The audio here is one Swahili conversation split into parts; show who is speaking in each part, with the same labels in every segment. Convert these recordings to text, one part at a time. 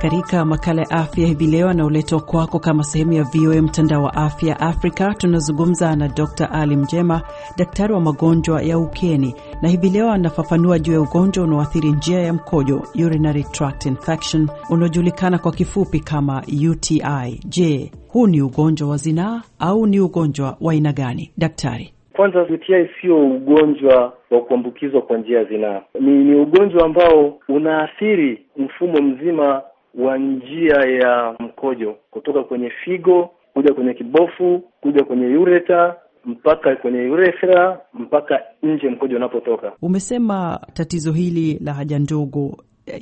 Speaker 1: Katika makala ya afya hivi leo anaoletwa kwako kama sehemu ya VOA mtandao wa afya Afrika, tunazungumza na Dr Ali Mjema, daktari wa magonjwa ya ukeni, na hivi leo anafafanua juu ya ugonjwa unaoathiri njia ya mkojo, urinary tract infection, unaojulikana kwa kifupi kama UTI. Je, huu ni ugonjwa wa zinaa au ni ugonjwa wa aina gani, daktari?
Speaker 2: Kwanza, UTI sio ugonjwa wa kuambukizwa kwa njia ya zinaa. Ni, ni ugonjwa ambao unaathiri mfumo mzima wa njia ya mkojo kutoka kwenye figo kuja kwenye kibofu kuja kwenye ureta mpaka kwenye urethra mpaka nje mkojo unapotoka.
Speaker 1: Umesema tatizo hili la haja ndogo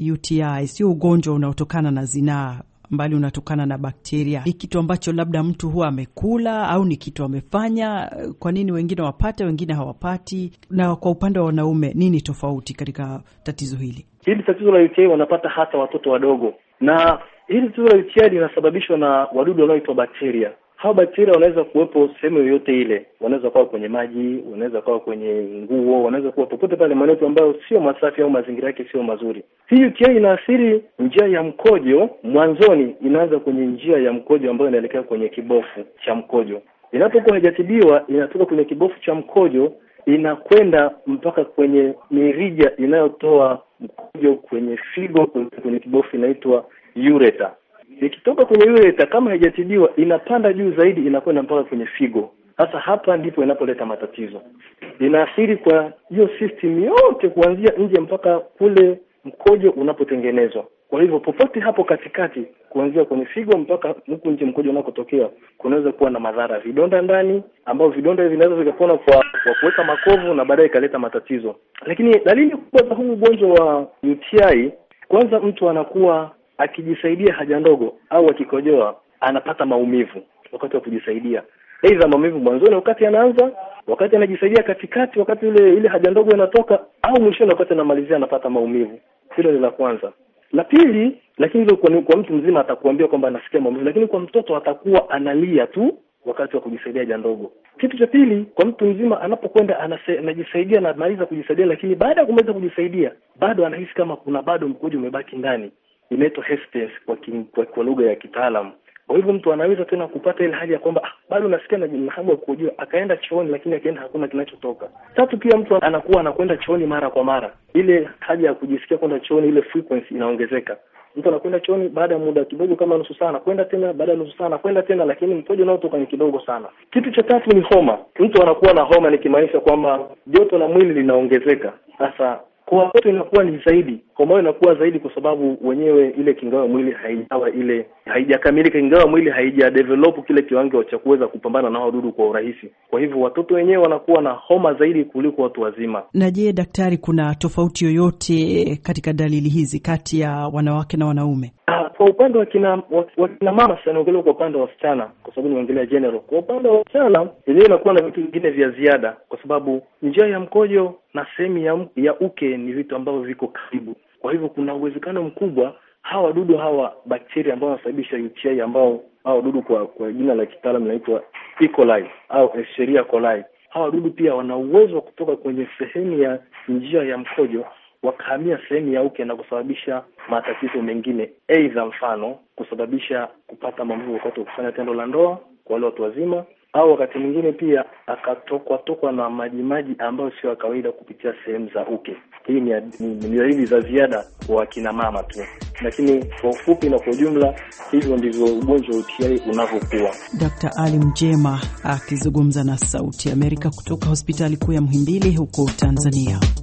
Speaker 1: UTI sio ugonjwa unaotokana na zinaa mbali unatokana na bakteria. Ni kitu ambacho labda mtu huwa amekula au ni kitu amefanya. Kwa nini wengine wapate, wengine hawapati? Na kwa upande wa wanaume, nini tofauti katika tatizo hili?
Speaker 2: Hili tatizo la UTI wanapata hata watoto wadogo, na hili tatizo la UTI linasababishwa na wadudu wanaoitwa bakteria. Hao bakteria wanaweza kuwepo sehemu yoyote ile, wanaweza kuwa kwenye maji, wanaweza kuwa kwenye nguo, wanaweza kuwa popote pale maeneo ambayo sio masafi au mazingira yake sio mazuri. Hii UTI inaathiri njia ya mkojo. Mwanzoni inaanza kwenye njia ya mkojo ambayo inaelekea kwenye kibofu cha mkojo. Inapokuwa haijatibiwa, inatoka kwenye kibofu cha mkojo inakwenda mpaka kwenye mirija inayotoa mkojo kwenye figo, kwenye kibofu inaitwa ureta ikitoka kwenye ureta kama haijatibiwa inapanda juu zaidi inakwenda mpaka kwenye figo. Sasa hapa ndipo inapoleta matatizo, inaathiri kwa hiyo system yote kuanzia nje mpaka kule mkojo unapotengenezwa. Kwa hivyo popote hapo katikati, kuanzia kwenye figo mpaka huku nje mkojo unakotokea, kunaweza kuwa na madhara, vidonda ndani, ambao vidonda hivi vinaweza vikapona kwa kwa kuweka makovu na baadaye ikaleta matatizo. Lakini dalili kubwa za huu ugonjwa wa UTI, kwanza mtu anakuwa akijisaidia haja ndogo au akikojoa anapata maumivu wakati wa kujisaidia, aidha maumivu mwanzoni wakati anaanza, wakati anajisaidia katikati, wakati ile ile haja ndogo inatoka, au mwishoni wakati anamalizia anapata maumivu. Hilo ni la kwanza. La pili, lakini hilo kwa, kwa mtu mzima atakuambia kwamba anasikia maumivu, lakini kwa mtoto atakuwa analia tu wakati wa kujisaidia haja ndogo. Kitu cha pili, kwa mtu mzima anapokwenda anajisaidia na anamaliza kujisaidia, lakini baada ya kumaliza kujisaidia bado anahisi kama kuna bado mkojo umebaki ndani inaitwa hesitance kwa, kwa, kwa lugha ya kitaalamu. Kwa hivyo mtu anaweza tena kupata ile hali ya kwamba ah, bado nasikia na hamu ya kukojoa, akaenda chooni, lakini akaenda hakuna kinachotoka. Tatu, pia mtu anakuwa anakwenda chooni mara kwa mara, ile haja ya kujisikia kwenda chooni, ile frequency inaongezeka. Mtu anakwenda chooni baada ya muda kidogo, kama nusu saa anakwenda tena, baada ya nusu saa anakwenda tena, lakini mkojo unaotoka ni kidogo sana. Kitu cha tatu ni homa. Mtu anakuwa na homa, nikimaanisha kwamba joto la mwili linaongezeka. Sasa kwa watoto inakuwa ni zaidi, homa inakuwa zaidi kwa sababu wenyewe ile kinga mwili haijawa ile haijakamilika, ingawa mwili haija develop kile kiwango cha kuweza kupambana na wadudu kwa urahisi. Kwa hivyo watoto wenyewe wanakuwa na homa zaidi kuliko watu wazima.
Speaker 1: Na je, daktari, kuna tofauti yoyote katika dalili hizi kati ya wanawake na wanaume?
Speaker 2: Ah, kwa upande wa kina wa kina mama sasa, naongelea kwa upande wa wasichana, kwa sababu nimeongelea general. Kwa upande wa wasichana, yenyewe inakuwa na vitu vingine vya ziada, kwa sababu njia ya mkojo na sehemu ya, ya uke ni vitu ambavyo viko karibu. Kwa hivyo kuna uwezekano mkubwa hawa wadudu hawa bakteria ambao wanasababisha UTI ambao hawa wadudu kwa kwa jina la kitaalamu inaitwa E. coli au Escherichia coli, hawa wadudu pia wana uwezo wa kutoka kwenye sehemu ya njia ya mkojo wakahamia sehemu ya uke na kusababisha matatizo mengine, aidha mfano kusababisha kupata maumivu wakati wa kufanya tendo la ndoa kwa wale watu wazima, au wakati mwingine pia akatokwa tokwa na majimaji ambayo sio ya kawaida kupitia sehemu za uke. Hii ni ni dalili za ziada kwa akina mama tu, lakini kwa ufupi na kwa ujumla, hivyo ndivyo ugonjwa wa UTI unavyokuwa.
Speaker 1: Dr. Ali Mjema akizungumza na Sauti Amerika kutoka hospitali kuu ya Muhimbili huko Tanzania.